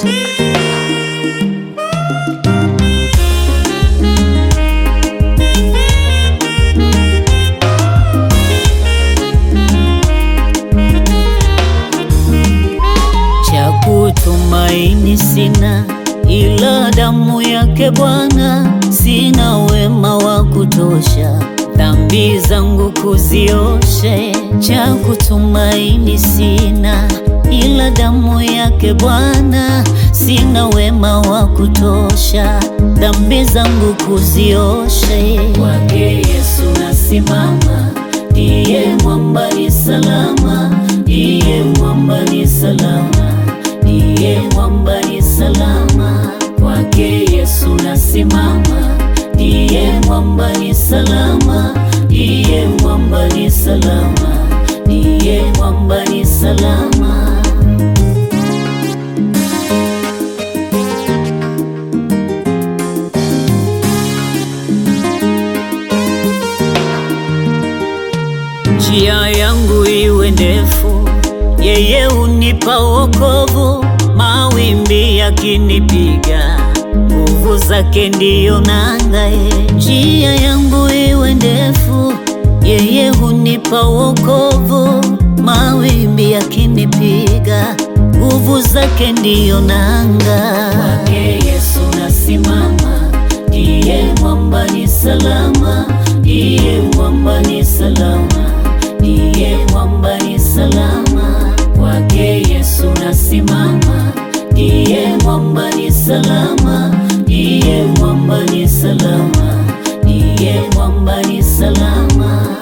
cha kutumaini sina, ila damu yake Bwana. Sina wema wa kutosha, dhambi zangu kuzioshe. Cha kutumaini sina, ila damu yake Bwana. Sina wema wa kutosha, dhambi zangu kuzioshe. Kwake Yesu nasimama, ndiye mwamba ni salama, ndiye mwamba ni salama, ndiye mwamba ni salama. Kwake Yesu nasimama, ndiye mwamba ni salama, ndiye mwamba ni salama, ndiye mwamba ni salama. Njia yangu iwe ndefu, yeye unipa wokovu. Mawimbi yakinipiga, nguvu zake ndiyo nanga. ye. Njia yangu iwe ndefu, yeye unipa wokovu. Mawimbi yakinipiga, nguvu zake ndiyo nanga. Kwake Yesu nasimama, ndiye mwamba ni salama, ndiye mwamba ni salama, ndiye mwamba ni salama. Kwake Yesu nasimama, ndiye mwamba ni salama, ndiye mwamba ni salama, ndiye mwamba ni salama.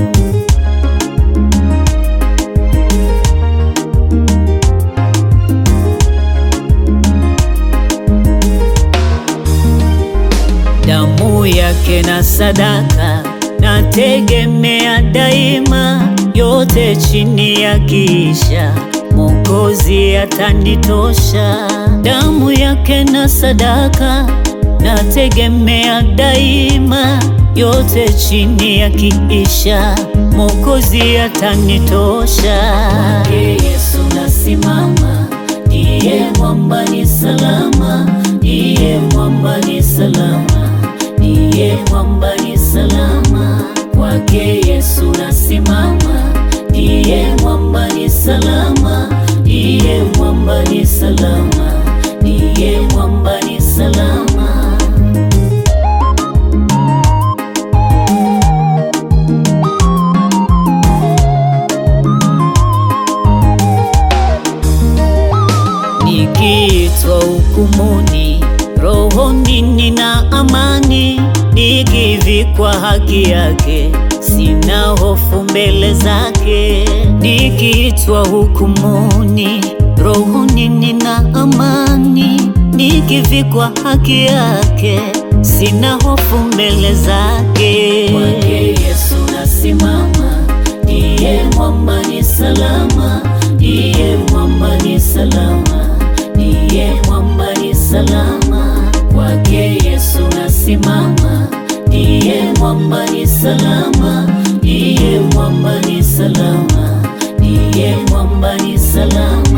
damu yake na sadaka nategemea daima, yote chini ya kisha Mwokozi atanitosha. Damu yake na sadaka nategemea daima, yote chini ya kiisha Mwokozi atanitosha. Kwake Yesu nasimama, ndiye mwamba ni salama, ndiye mwamba ni salama, ndiye mwamba ni salama. Kwake Yesu nasimama, ndiye mwamba ni salama, ndiye mwamba ni salama, ndiye mwamba ni salama. Nikiitwa hukumuni, rohoni nina amani, nikivikwa haki yake, sina hofu mbele zake. Nikiitwa hukumuni, rohoni nina amani, nikivikwa haki yake, sina hofu mbele zake. Kwake Yesu nasimama, ndiye mwamba ni salama, ndiye mwamba ni salama, ndiye mwamba ni salama. Kwake Yesu nasimama, ndiye mwamba ni salama, ndiye mwamba ni salama, ndiye mwamba ni salama.